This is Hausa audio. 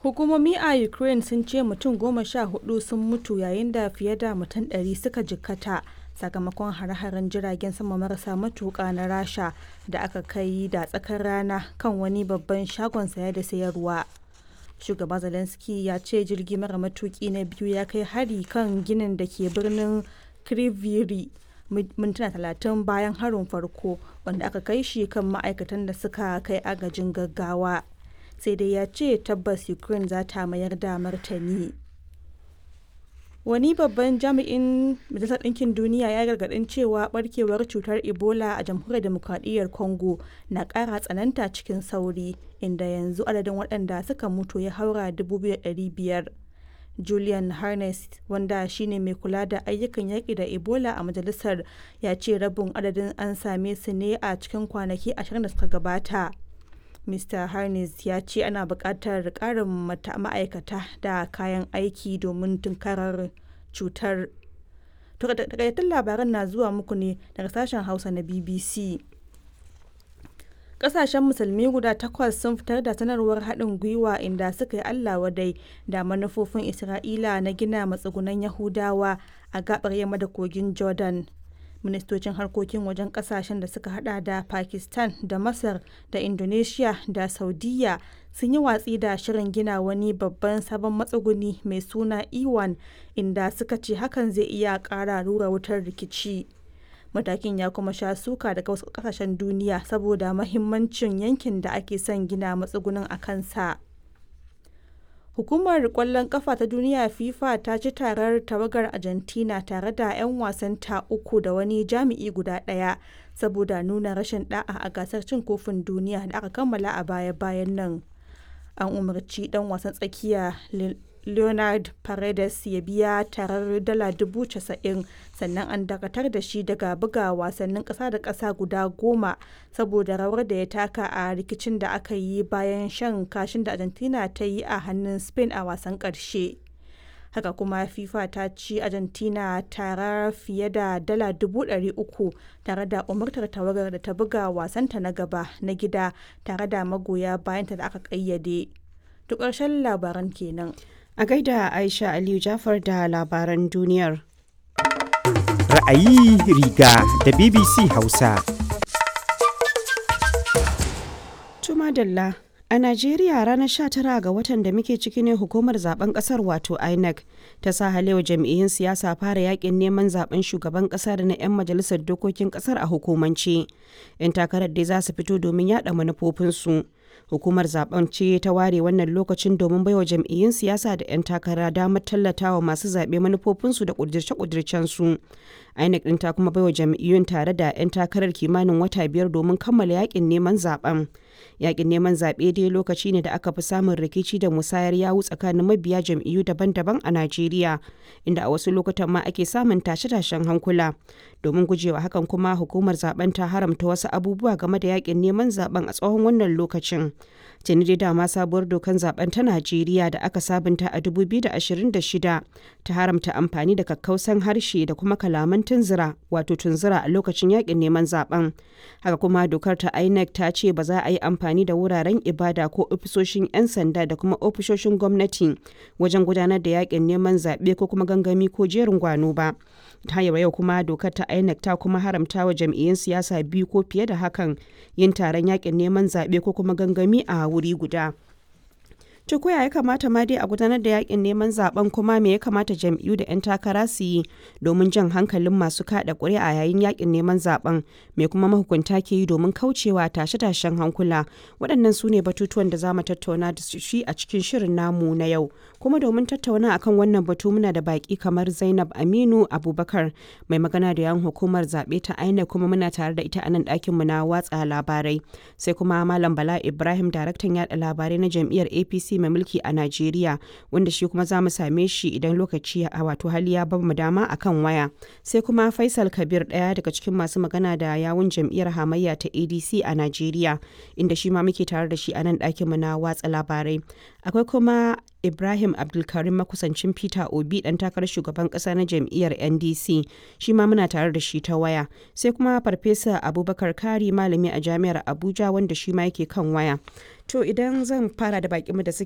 Hukumomi a Ukraine sun ce mutum goma sha hudu sun mutu yayin da fiye da mutum ɗari suka jikkata sakamakon hare-haren jiragen sama marasa matuƙa na Rasha da aka kai da tsakar rana kan wani babban shagon saya da sayarwa. Shugaba Zelensky ya ce jirgi mara matuƙi na biyu ya kai hari kan ginin da ke birnin Kryvyi mintuna talatin bayan harin farko wanda aka kai shi kan ma'aikatan da suka kai agajin gaggawa. sai dai ya ce tabbas ukraine za ta mayar da martani wani babban jami'in majalisar ɗinkin duniya ya gargaɗin cewa barkewar cutar ebola a jamhuriyar demokradiyyar congo na ƙara tsananta cikin sauri inda yanzu adadin waɗanda suka mutu ya haura 2,500 julian harness wanda shine mai kula da ayyukan yaƙi da ebola a majalisar ya ce rabin adadin an same su ne a cikin kwanaki 20 da suka gabata Mr. Harness ya ce ana buƙatar ƙarin ma'aikata da kayan aiki domin tunkarar cutar. Takaitattun labaran na zuwa muku ne daga sashen Hausa na BBC. Ƙasashen musulmi guda takwas sun fitar da sanarwar haɗin gwiwa inda suka yi Allah wadai da manufofin Isra'ila na gina matsugunan Yahudawa a gaɓar yamma da kogin Jordan. ministocin harkokin wajen kasashen da suka hada da pakistan da masar da indonesia da saudiya sun yi watsi da shirin gina wani babban sabon matsuguni mai suna iwan inda suka ce hakan zai iya kara rura wutar rikici matakin ya kuma sha suka daga wasu kasashen duniya saboda mahimmancin yankin da ake son gina matsugunin a kansa Hukumar kwallon kafa ta duniya FIFA ta ci tarar tawagar Argentina tare da 'yan wasanta uku da wani jami'i guda ɗaya saboda nuna rashin da'a a gasar cin kofin duniya da aka kammala a baya-bayan nan. An umarci dan wasan tsakiya Leonard Paredes ya biya tarar dala dubu casa'in sannan an dakatar da shi daga buga wasannin ƙasa da ƙasa guda goma saboda rawar da ya taka a rikicin da aka yi bayan shan kashin da Argentina ta yi a hannun Spain a wasan ƙarshe. Haka kuma FIFA ta ci Argentina tara fiye da dala dubu ɗari uku tare da umartar tawagar da ta buga wasanta na gaba na gida tare da magoya bayanta da aka ƙayyade. Duk ƙarshen labaran kenan. A gaida Aisha Aliyu Jafar da labaran duniyar. Ra'ayi riga da BBC Hausa. Tuma Dalla. A Najeriya ranar 19 ga watan da muke ciki ne hukumar zaben kasar wato INEC ta sa halewa jam'iyyun siyasa fara yakin neman zaben shugaban kasa da na 'yan majalisar dokokin kasar a hukumance. 'Yan takarar dai za su fito domin yada manufofinsu. Hukumar zaben ce ta ware wannan lokacin domin baiwa jam'iyyun siyasa da 'yan takara damar tallatawa masu zaɓe manufofinsu da ƙudirce-ƙudircensu. INEC ɗin ta kuma baiwa jam'iyyun tare da 'yan takarar kimanin wata biyar domin kammala yakin neman zaben. Yakin neman zaɓe dai lokaci ne da aka fi samun rikici da musayar yawu tsakanin mabiya jam'iyyu daban-daban a Najeriya, inda a wasu lokutan ma ake samun tashe-tashen hankula. Domin gujewa hakan kuma hukumar zaben ta haramta wasu abubuwa game da yakin neman zaben a tsawon wannan lokacin. Tuni dai dama sabuwar dokan zaben ta Najeriya da aka sabunta a 2026 ta haramta amfani da kakkausan harshe da kuma kalaman tunzura wato tunzura a lokacin yakin neman zaben. Haka kuma dokar ta INEC ta ce ba za a yi amfani da wuraren ibada ko ofisoshin 'yan sanda da kuma ofisoshin gwamnati wajen gudanar da yakin neman zaɓe ko kuma gangami ko jerin gwano ba. Ta yau kuma dokar ta INEC ta kuma haramta wa jam'iyyun siyasa biyu ko fiye da hakan yin taron yakin neman zaɓe ko kuma gangami a wuri guda. To koya ya kamata ma dai a gudanar da yakin neman zaben kuma me ya kamata jam'iyyu da 'yan takara su yi domin jan hankalin masu kada ƙuri'a yayin yakin neman zaben me kuma mahukunta ke yi domin kaucewa tashe-tashen hankula waɗannan su ne batutuwan da za mu tattauna da shi a cikin shirin namu na yau kuma domin tattauna akan wannan batu muna da baki kamar Zainab Aminu Abubakar mai magana da yan hukumar zaɓe ta INEC kuma muna tare da ita a nan ɗakin mu na watsa labarai sai kuma Malam Bala Ibrahim daraktan yada labarai na jam'iyyar APC mai mulki a Najeriya wanda shi kuma za mu same shi idan lokaci a wato hali ya ba mu dama akan waya. Sai kuma Faisal Kabir ɗaya daga cikin masu magana da yawun jam'iyyar hamayya ta ADC a Najeriya inda shi ma muke tare da shi a nan ɗakin mu na watsa labarai. Akwai kuma Ibrahim Abdulkarim makusancin Peter Obi ɗan takarar shugaban ƙasa na jam'iyyar NDC shi ma muna tare da shi ta waya. Sai kuma Farfesa Abubakar Kari malami a jami'ar Abuja wanda shi ma yake kan waya. To idan zan fara da bakinmu da suke